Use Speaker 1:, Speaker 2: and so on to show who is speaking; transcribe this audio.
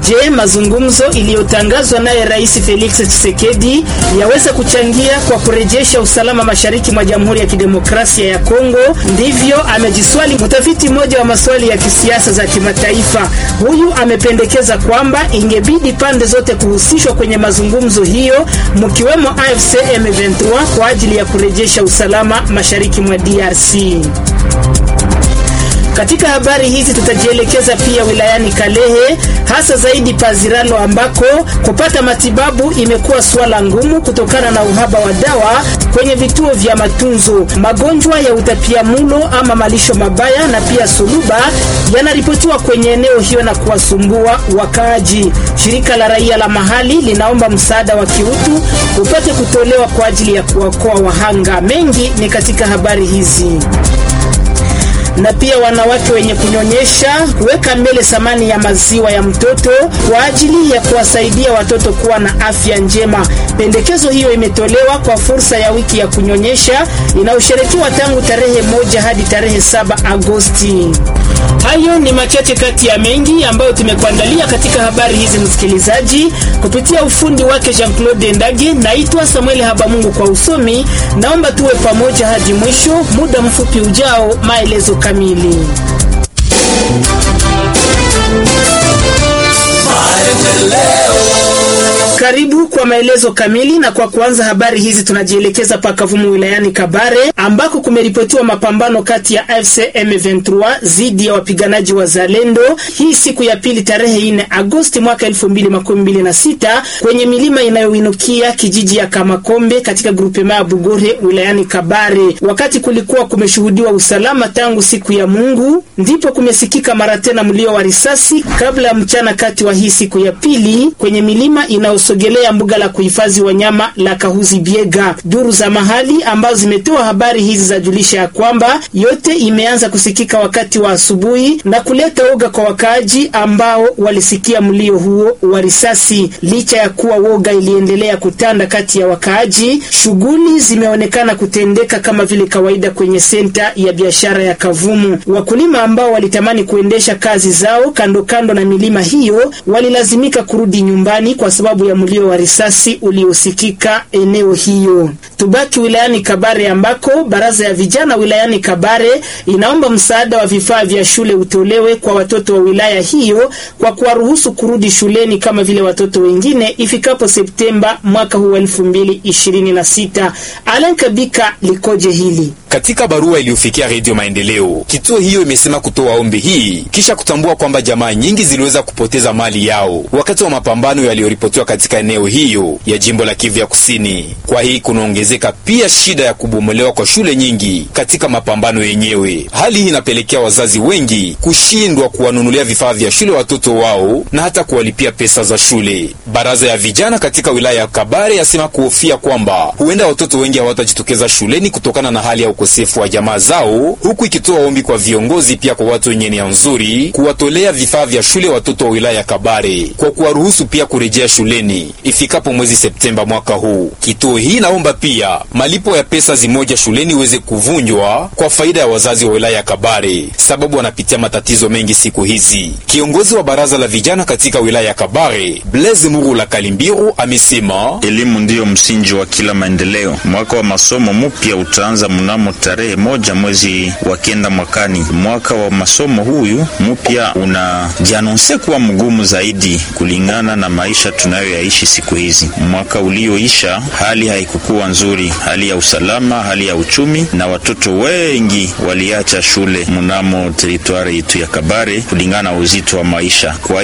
Speaker 1: Je, mazungumzo iliyotangazwa naye Rais Felix Tshisekedi yaweza kuchangia kwa kurejesha usalama mashariki mwa Jamhuri ya Kidemokrasia ya Kongo? Ndivyo amejiswali mtafiti mmoja wa maswali ya kisiasa za kimataifa. Huyu amependekeza kwamba ingebidi pande zote kuhusishwa kwenye mazungumzo hiyo, mkiwemo AFC M23 kwa ajili ya kurejesha usalama mashariki mwa DRC. Katika habari hizi tutajielekeza pia wilayani Kalehe, hasa zaidi Paziralo, ambako kupata matibabu imekuwa suala ngumu kutokana na uhaba wa dawa kwenye vituo vya matunzo. Magonjwa ya utapiamlo ama malisho mabaya na pia suluba yanaripotiwa kwenye eneo hiyo na kuwasumbua wakaaji. Shirika la raia la mahali linaomba msaada wa kiutu upate kutolewa kwa ajili ya kuwaokoa wahanga. Mengi ni katika habari hizi na pia wanawake wenye kunyonyesha kuweka mbele thamani ya maziwa ya mtoto kwa ajili ya kuwasaidia watoto kuwa na afya njema. Pendekezo hiyo imetolewa kwa fursa ya wiki ya kunyonyesha inayosherekewa tangu tarehe moja hadi tarehe saba Agosti. Hayo ni machache kati ya mengi ambayo tumekuandalia katika habari hizi, msikilizaji, kupitia ufundi wake Jean-Claude Ndage. Naitwa Samuel Habamungu kwa usomi. Naomba tuwe pamoja hadi mwisho. Muda mfupi ujao, maelezo kamili. Karibu kwa maelezo kamili. Na kwa kuanza habari hizi, tunajielekeza pakavumu wilayani Kabare ambako kumeripotiwa mapambano kati ya AFC M23 dhidi ya wapiganaji wa Zalendo hii siku ya pili tarehe 4 Agosti mwaka 2026 kwenye milima inayoinukia kijiji ya Kamakombe katika grupema ya Bugore wilayani Kabare. Wakati kulikuwa kumeshuhudiwa usalama tangu siku ya Mungu, ndipo kumesikika mara tena mlio wa risasi kabla ya mchana kati wa hii siku ya pili kwenye milima inayosogelea mbuga la kuhifadhi wanyama la Kahuzi Biega. Duru za mahali ambazo zimetoa habari hizi zajulisha ya kwamba yote imeanza kusikika wakati wa asubuhi na kuleta woga kwa wakaaji ambao walisikia mlio huo wa risasi. Licha ya kuwa woga iliendelea kutanda kati ya wakaaji, shughuli zimeonekana kutendeka kama vile kawaida kwenye senta ya biashara ya Kavumu. Wakulima ambao walitamani kuendesha kazi zao kando kando na milima hiyo walilazimika kurudi nyumbani kwa sababu ya mlio wa risasi uliosikika eneo hiyo. Tubaki wilayani Kabare ambako baraza ya vijana wilayani Kabare inaomba msaada wa vifaa vya shule utolewe kwa watoto wa wilaya hiyo kwa kuwaruhusu kurudi shuleni kama vile watoto wengine ifikapo Septemba mwaka huu wa 2026. Alan Kabika likoje hili?
Speaker 2: Katika barua iliyofikia Redio Maendeleo, kituo hiyo imesema kutoa ombi hii kisha kutambua kwamba jamaa nyingi ziliweza kupoteza mali yao wakati wa mapambano yaliyoripotiwa katika eneo hiyo ya jimbo la Kivu ya Kusini. Kwa hii kunaongezeka pia shida ya kubomolewa kwa shule nyingi katika mapambano yenyewe. Hali hii inapelekea wazazi wengi kushindwa kuwanunulia vifaa vya shule watoto wao na hata kuwalipia pesa za shule. Baraza ya vijana katika wilaya ya Kabare yasema kuhofia kwamba huenda watoto wengi hawatajitokeza shuleni kutokana na hali ya ukosefu wa jamaa zao, huku ikitoa ombi kwa viongozi pia kwa watu wenye nia nzuri kuwatolea vifaa vya shule watoto wa wilaya ya Kabare kwa kuwaruhusu pia kurejea shuleni ifikapo mwezi Septemba mwaka huu. Kituo hii naomba pia malipo ya pesa zimoja shuleni iweze kuvunjwa kwa faida ya wazazi wa wilaya ya Kabare, sababu wanapitia matatizo mengi siku hizi. Kiongozi wa baraza la vijana katika wilaya ya Kabare, Blaise Murula Kalimbiru, amesema
Speaker 3: elimu ndiyo msingi wa kila maendeleo. Mwaka wa masomo mpya utaanza mnamo tarehe moja mwezi wa kenda mwakani. Mwaka wa masomo huyu mpya unajianonse kuwa mgumu zaidi kulingana na maisha tunayoyaishi siku hizi. Mwaka ulioisha hali haikukuwa nzuri, hali ya usalama, hali ya uchumi, na watoto wengi waliacha shule mnamo teritwari yetu ya Kabare kulingana na uzito wa maisha. Kwa